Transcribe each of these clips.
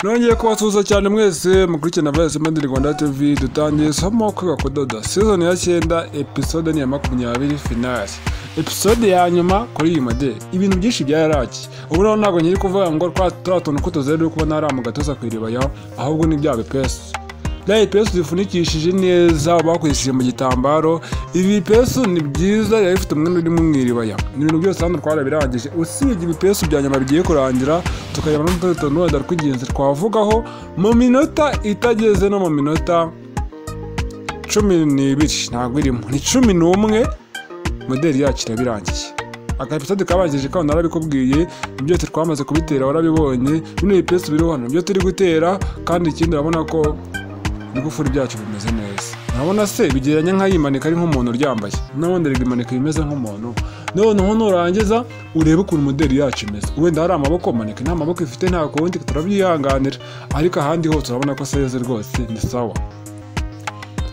nongeye kubasuhuza cyane mwese mukurikirana na vice made rwanda tv dutangiye isomo kwiga kudoda season ya cyenda episode ni iya makumyabiri finale episode ya nyuma kuri iyi modeli ibintu byinshi byaraki ubu rero ntabwo nyiri kuvuga ngo twa tuntu ko tuzere kubona ari amugatoza ku iriba yaho ahubwo ni bya bipesu bya bipesu bifunikishije neza bakoresheje mu gitambaro ibi bipesu ni byiza biba bifite umwenda urimo mu iribaya ni ibintu byose hano twara birangije usibye ibipesu bya nyuma bigiye kurangira tukareba n'utundi tuntu wenda tw'ingenzi twavugaho mu minota itageze no mu minota cumi n'ibiri ntabwo irimo ni cumi n'umwe moderi yacu irabirangiye aka episode kabanjije kandi narabikubwiye byose twamaze kubitera warabibonye bino bipesu biri hano byo turi gutera kandi ikindi urabona ko ibigufuri byacu bimeze neza urabona se bigereranya nk'ayimanika ari nk'umuntu uryambaye n'ubundi rimanika bimeze nk'umuntu noneho nurangiza urebe ukuntu moderi yacu imeze wenda hari amaboko manika nta maboko ifite nta kundi turabyihanganira ariko ahandi hose urabona ko seze rwose ni sawa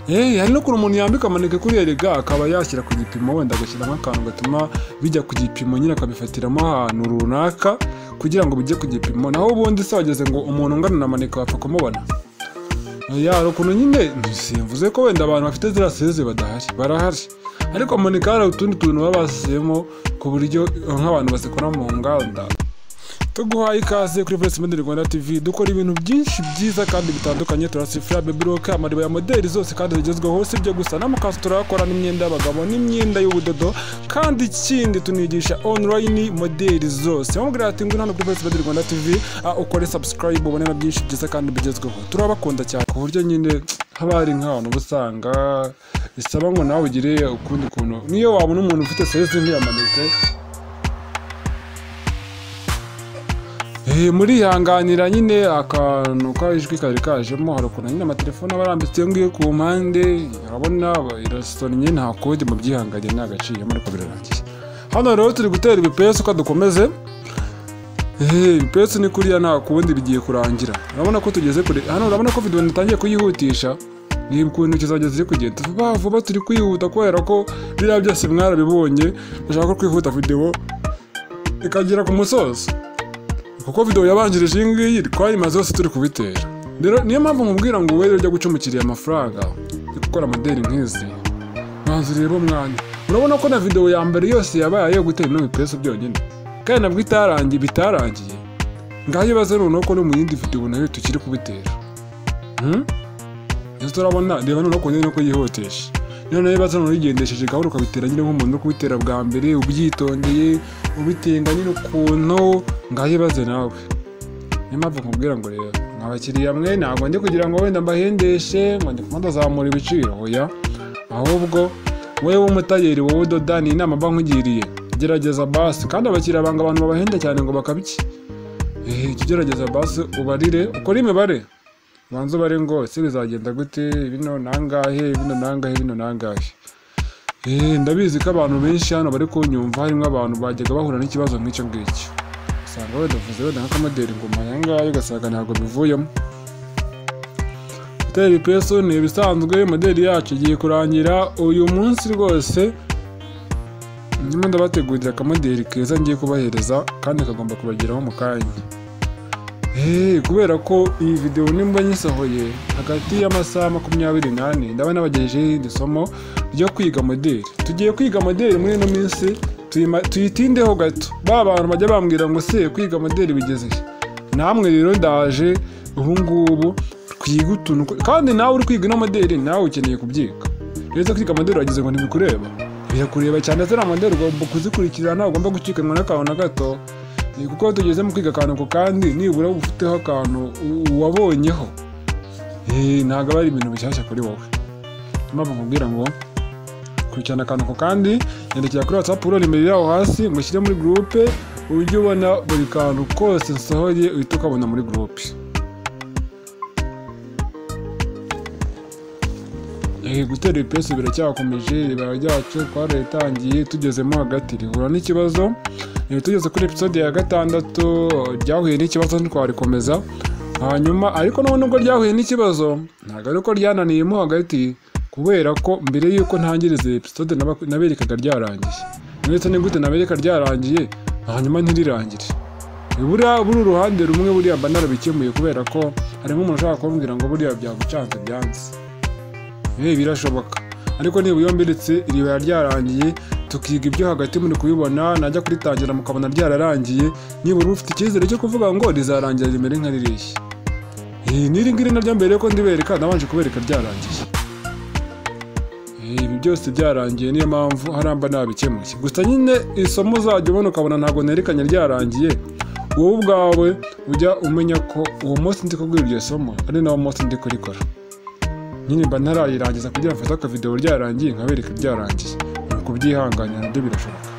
Hey, hari n'ukuntu umuntu yambika amaneke kuri erega akaba yashyira ku gipimo wenda agashyiramo akantu gatuma bijya ku gipimo nyine akabifatiramo ahantu runaka kugira ngo bijye ku gipimo naho ubundi se wageze ngo umuntu ungana na maneke wapfa kumubona yari ukuntu nyine simvuze ko wenda abantu bafite ziriya seze badahari barahari ariko maneke hari utundi tuntu baba basizemo ku buryo nk'abantu bazikora mu nganda tuguhaye ikaze kuri Voice Model Rwanda TV dukora ibintu byinshi byiza kandi bitandukanye turasifira baby rock amariba ya modeli zose kandi zigezweho si byo gusa n'amakanzu turakora n'imyenda y'abagabo n'imyenda y'ubudodo kandi ikindi tunigisha online modeli zose wamubwira ati ngwino hano kuri Voice Model Rwanda TV ah, ukore subscribe ubone na byinshi byiza kandi bigezweho turabakunda cyane ku buryo nyine haba hari nk'abantu uba usanga bisaba ngo nawe ugire ukundi kuntu niyo wabona umuntu ufite seze nk'iyamanike Eh, murihanganira nyine akantu kajwi kari kajemo hari ukuntu nyine amatelefone aba arambitse ngiye ku mpande urabona irasonnye nta kode mubyihanganire nta gaciyemo ariko birarangiye hano rero turi gutera ibipesu ko dukomeze Eh, ibipesu ni kuriya nta kundi bigiye kurangira urabona ko tugeze kure hano urabona ko video natangiye kuyihutisha ni ukuntu kizajya ziri kugenda vuba vuba turi kwihuta kubera ko biriya byose mwarabibonye ndashaka ko kwihuta video ikagera ku musozo kuko video yabanjirije iyi ngiyi twayimaze yose turi kubitera rero niyo mpamvu nkubwira ngo wowe ujya guca umukiriya amafaranga yo gukora amadeni nk'izi mwanzu rero umwanya urabona ko na video ya mbere yose yabaye ayo gutera ino bipesu byonyine kandi nabwo itarangiye bitarangiye ngaho ibaze noneho ko no mu yindi video nayo tukiri kubitera Hmm? Ese turabona reba noneho ko nyine ko yihoteje noneho ibibazo ntubigendesheje gahunda ukabitera nyine nk'umuntu uri kubitera bwa mbere ubyitondeye ubitenga nyine ukuntu ngaho ibaze nawe niyo mpamvu nkubwira ngo rero mwa bakiriya mwe ntabwo ndi kugira ngo wenda mbahendeshe ngo ndi kumwe ndazamura ibiciro oya ahubwo wowe w'umutayeri wowe udoda ni inama mba nkugiriye gerageza basi kandi abakiriya banga abantu babahenda cyane ngo bakabiki Eh, jya ugerageza basi ubarire ukore imibare banza ubare ngo ese bizagenda gute bino nangahe bino nangahe bino nangahe Eh, ndabizi ko abantu benshi hano bari kunyumva harimo abantu bajyaga bahura n'ikibazo nk'icyo ngicyo usanga badavuze wenda nk'akamoderi ingoma ayangahe ugasanga ntabwo bivuyemo gutera ipesu ni ibisanzwe moderi yacu igiye kurangira uyu munsi rwose nyuma ndabategurira akamoderi keza ngiye kubahereza kandi kagomba kubageraho mu kanya Hey, kubera ko iyi video nimba nyisohoye hagati y'amasaha makumyabiri n'ane ndaba nabagejejeho irindi somo ryo kwiga modeli tugiye kwiga modeli muri ino minsi tuyima- tuyitindeho gato ba bantu bajya bambwira ngo se kwiga modeli bigeze he?" namwe rero ndaje ubungubu twiga utuntu ko- kandi nawe uri kwiga ino modeli nawe ukeneye kubyiga rero kwiga modeli wagize ngo ntibikureba birakureba cyane ziriya modeli ugomba kuzikurikirana ntabwo ugomba gucikanwa n'akantu na gato Eh, kuko tugeze mu kwiga akantu ku kandi nibura uba ufiteho akantu u- wabonyeho Eh, ntabwo aba ari ibintu bishyashya kuri wowe Niyo mpamvu nkubwira ngo kurikirana akantu ku kandi nyandikira kuri whatsapp urora imbere yaho hasi mushyire muri gurupe ujye ubona buri kantu kose nsohoye uhita ukabona muri gurupe Eh, gutera ibipesu biracyakomeje ibara ryacu twarayitangiye tugezemo hagati rihura n'ikibazo Eh, tugeze kuri episode ya gatandatu ryahuye n'ikibazo ntitwarikomeza hanyuma ariko nubwo nubwo ryahuye n'ikibazo ntabwo ari uko ryananiyemo hagati kubera ko mbere y'uko ntangiriza iyi episode naba- naberekaga ryarangiye ndetse ni gute nabereka ryarangiye hanyuma ntirirangire buriya buri uruhande rumwe buriya mba narabikemuye kubera ko harimo umuntu ushaka kumbwira ngo buriya byagucanze byanze yewe birashoboka ariko niba iyo mbiritse iriba ryarangiye tukiga ibyo hagati muri kubibona najya kuritangira mukabona ryararangiye nibura ufite icyizere cyo kuvuga ngo rizarangira rimere nka ririya n'iri ngiri naryo mbere yuko ndibereka nabanje kubereka ryarangiye Eh, ibi byose byarangiye niyo mpamvu haramba nabikemuye gusa nyine isomo uzajya ubona ukabona ntabwo nerekanye ryarangiye wowe ubwawe ujya umenya ko uwo munsi ndi kubwira iryo somo ari nawo munsi ndi kurikora nyine mba ntarayirangiza kugira mfate akavidewo ryarangiye nkabereka ryarangiye ni ukubyihanganira nabyo birashoboka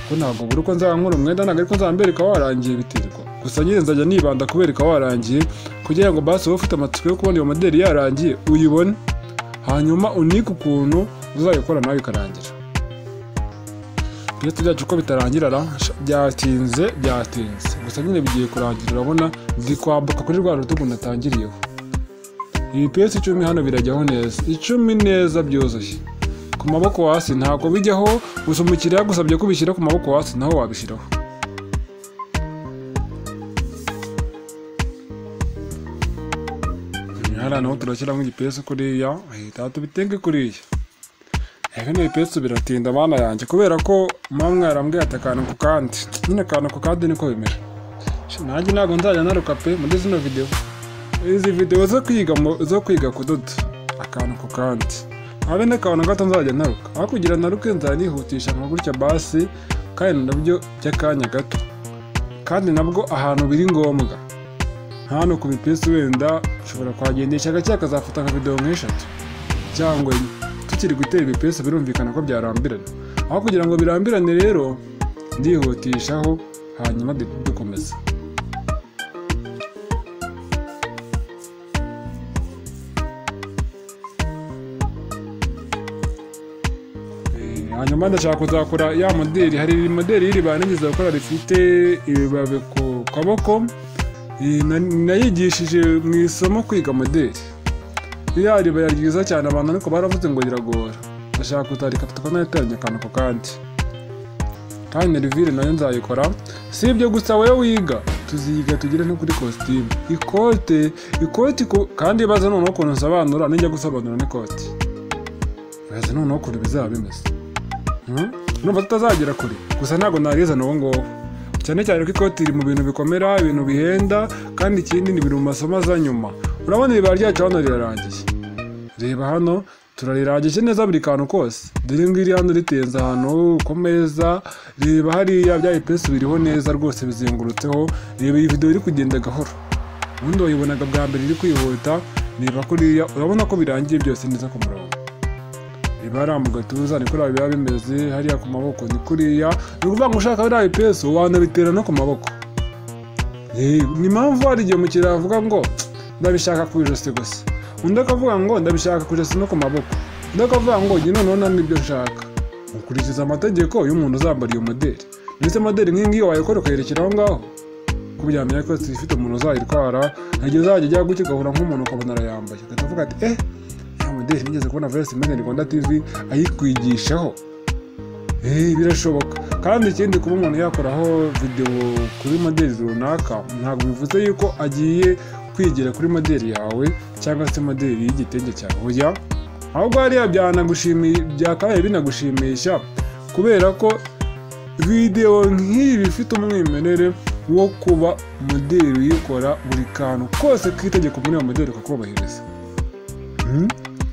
ko ntabwo buri uko nzaba nkora umwenda ntabwo ariko nzaba mbereka warangiye biterwa gusa nyine nzajya nibanda kubereka warangiye kugira ngo basi wowe ufite amatsiko yo kubona iyo moderi yarangiye uyibone hanyuma unike ukuntu uzayikora nawe ikarangira ibyo byacu uko bitarangira ra sha- byatinze byatinze gusa nyine bigiye kurangira urabona ndi kwambuka kuri rwa rutugu natangiriyeho ibipesi icumi hano birajyaho neza icumi neza byuzuye ku maboko hasi ntabwo bijyaho gusa umukiriya yagusabye ko ubishyira ku maboko hasi naho wabishyiraho hariya naho turashyiramo igipesu kuriya ahita tubitenge kuriya rero n'ibipesu biratinda abana yanjye kubera ko mama mwarambwiye ati akantu ku kandi nyine akantu ku kandi niko bimera Sha, nanjye ntabwo nzajya naruka pe muri zino videwo izi videwo zo kwiga mu- zo kwiga kudoda akantu ku kandi habe n'akantu gato nzajya naruka aho kugira naruke nzajya nihutisha nka gutya basi kandi nabyo by'akanya gato kandi nabwo ahantu biri ngombwa hano ku bipesu wenda ushobora kwagendesha gake akazafata nka videwo nk'eshatu cyangwa enye tukiri gutera ibipesu birumvikana ko byarambirana aho kugira ngo birambirane rero ndihutishaho hanyuma du- dukomeza Eh, hanyuma ndashaka kuzakora ya moderi hari moderi y'iriba nigeze gukora rifite ibibabi ku kaboko Eh, na- nayigishije mu isomo kwiga moderi iriya riba yari ryiza cyane abantu ariko baravuze ngo riragora ndashaka kutarika tukanateranya akantu ku kandi kandi rivire nayo nzayikora si ibyo gusa wowe wiga tuziga tugere no kuri kositimu ikote ikoti ku- kandi baza noneho ukuntu nsobanura nijya gusobanura n'ikoti baza noneho ukuntu bizaba bimeze Mhm. numva tutazagera kure gusa ntabwo narizana uwo nguwo cyane cyane ko ikoti riri mu bintu bikomera ibintu bihenda kandi ikindi ni ibintu mu masomo aza nyuma urabona iriba ryacu hano rirarangiye reba hano turarirangije neza buri kantu kose dore ngiri hano ritenze ahantu ku meza reba hariya bya ipesi biriho neza rwose bizengurutseho reba iyi videwo iri kugenda gahoro ubundi wayibonaga bwa mbere iri kwihuta reba kuriya urabona ko birangiye byose neza ku murongo reba hariya mu gatuza niko raba biba bimeze hariya ku maboko ni kuriya ni ukuvuga ngo ushaka biriya ipesi wanabitera no ku maboko Eh, ni impamvu hari igihe umukiriya avuga ngo ndabishaka ku ijosi gusa undi akavuga ngo ndabishaka ku ijosi no ku maboko undi akavuga ngo njye noneho nta n'ibyo nshaka ukurikiza amategeko y'umuntu uzambara iyo moderi ndetse moderi nk'iyi ngiyi wayikora ukayerekera aho ngaho ko byamenya ko ifite umuntu uzayitwara igihe uzajya ujya gutya ugahura nk'umuntu ukabona arayambaye ugahita uvuga ati eh ya moderi nigeze kubona vs modern rwanda tv ayikwigishaho Eh, birashoboka kandi ikindi kuba umuntu yakoraho videwo kuri moderi runaka ntabwo bivuze yuko agiye kwigira kuri moderi yawe cyangwa se moderi y'igitenge cyawe oya ahubwo hariya byanagushimi- byakabaye binagushimisha kubera ko videwo nk'iyi iba ifite umwimerere wo kuba moderi uyikora buri kantu kose k'itegeko muri iyo moderi ukakubahiriza Mhm.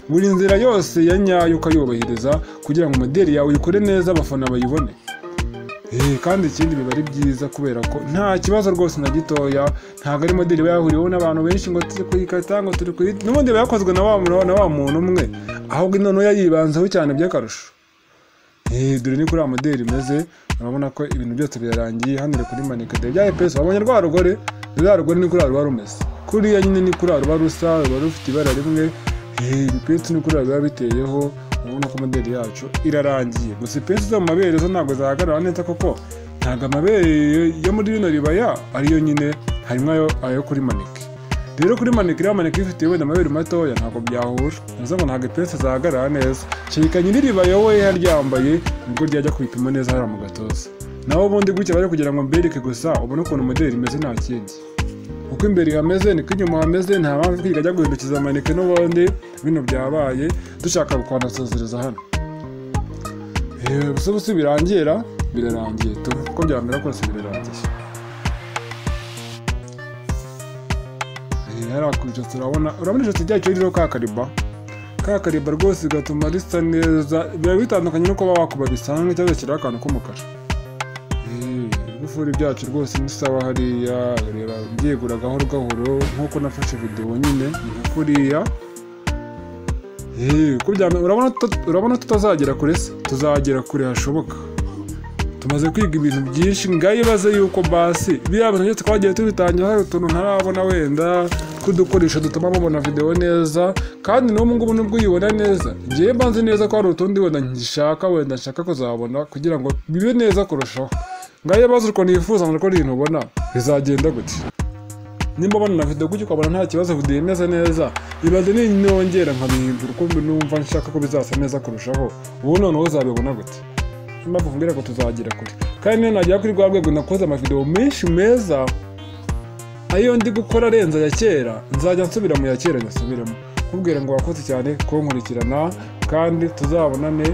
buri nzira yose ya nyayo ukayubahiriza kugira ngo moderi yawe uyikore neza abafana bayibone Eh, kandi ikindi biba ari byiza kubera ko nta kibazo rwose na gitoya ntabwo ari moderi iba yahuriweho n'abantu benshi ngo turi kuyikata ngo turi kuyita n'ubundi iba yakozwe na wa muntu na wa muntu umwe ahubwo noneho yayibanzeho cyane by'akarusho Eh, dore ni kuri ya moderi imeze urabona ko ibintu byose birarangiye hano iri kuri manikade bya epesi wabonye rwa rugore rwa rugore ni kuri ruba rumeze kuriya nyine ni kuri ruba rusa ruba rufite ibara rimwe Eh, ibipesu ni kuri biba biteyeho urabona ko moderi yacu irarangiye gusa ipesu zo mu mabere zo ntabwo zahagarara neza koko ntabwo amabere yo muri rino ribaya ariyo nyine harimo ayo, ayo kuri manike rero kuri manike iriya manike ifite wenda amabere matoya ntabwo byahura bivuze ngo ntabwo ipesu zahagarara neza kereka nyiri ribaya we yaryambaye nibwo ryajya kubipima neza hariya mu gatoza naho ubundi gutya bari kugira ngo mbereke gusa ubone ukuntu modeli imeze nta kindi uko imbere hameze niko inyuma hameze nta mpamvu kwiga ajya guhindukiza amanike n'ubundi bino byabaye dushaka kwanasezereza hano yewe gusa ubu si birangira birarangiye tu uko byamera kose birarangiye Eh, hariya ku ijosi urabona urabona ijosi ryacyo ririho ka kariba ka kariba rwose bigatuma risa neza biba bitandukanye no kuba wakuba bisanzwe cyangwa kiriho akantu k'umukara ibifuri byacu rwose ni sawa hariya reba byegura gahoro gahoro nk'uko nafashe videwo nyine ibifuriya uko byame- urabona tuta- urabona tutazagera kure se tuzagera kure hashoboka tumaze kwiga ibintu byinshi ngaho ibaze yuko basi biriya bintu byose twagiye tubitangira hari utuntu ntarabona wenda tw'udukoresho dutuma mubona videwo neza kandi n'ubu ngubu nubwo uyibona neza ngewe mbanze neza ko hari utundi wenda ngishaka wenda nshaka kuzabona kugira ngo bibe neza kurushaho ngaho ibaze ukuntu yifuza ngo ukore ibintu ubona bizagenda gutya nimba ubona na video gutyo ukabona nta kibazo video imeze neza ibaze ninongera nkabihindura uko mbi- numva nshaka ko bizasa neza kurushaho ubu noneho uzabibona gute niyo mpamvu mbwira ko tuzagira kure kandi niyo nagera kuri rwa rwego nakoze amavideo menshi meza ayo ndi gukora arenze ya kera nzajya nsubira mu ya kera nyasubiremo kubwira ngo wakoze cyane kunkurikirana kandi tuzabonane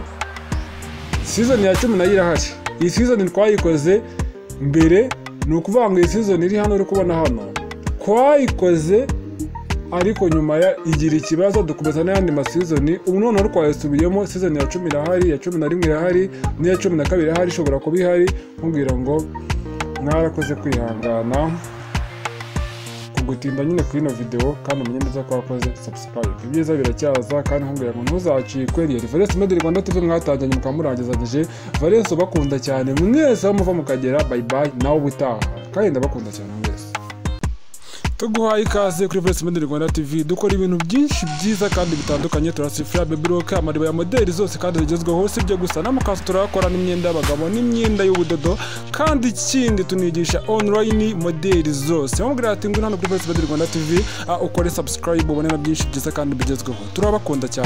sizoni ya cumi nayo irahari iyi sizoni twayikoze mbere ni ukuvuga ngo iyi sizoni iri hano uri kubona hano twayikoze ariko nyuma ya igira ikibazo dukomeza n'ayandi masizoni ubu noneho twayisubiyemo sizoni ya cumi irahari iya cumi na rimwe irahari n'iya cumi na kabiri irahari ishobora kuba ihari nkubwira ngo mwarakoze kwihangana kugutinda nyine kuri ino videwo kandi umenye neza ko wakoze subscribe ibyiza biracyaza kandi nkubwira ngo ntuzacikwe rero Valence Media Rwanda TV mwatangiranye mukaba murangizanyije Valence bakunda cyane mwese aho muva mukagera bye bye nawe ubutaha kandi ndabakunda cyane mwese tuguhaye ikaze kuri Voice Media Rwanda TV dukora ibintu byinshi byiza kandi bitandukanye turasifira baby rock amariba ya modeli zose kandi zigezweho si byo gusa n'amakanzu turayakora n'imyenda y'abagabo n'imyenda y'ubudodo kandi ikindi tunigisha online modeli zose bamubwira ati ngwino hano kuri Voice Media Rwanda TV ah, ukore subscribe ubone na byinshi byiza kandi bigezweho turabakunda cyane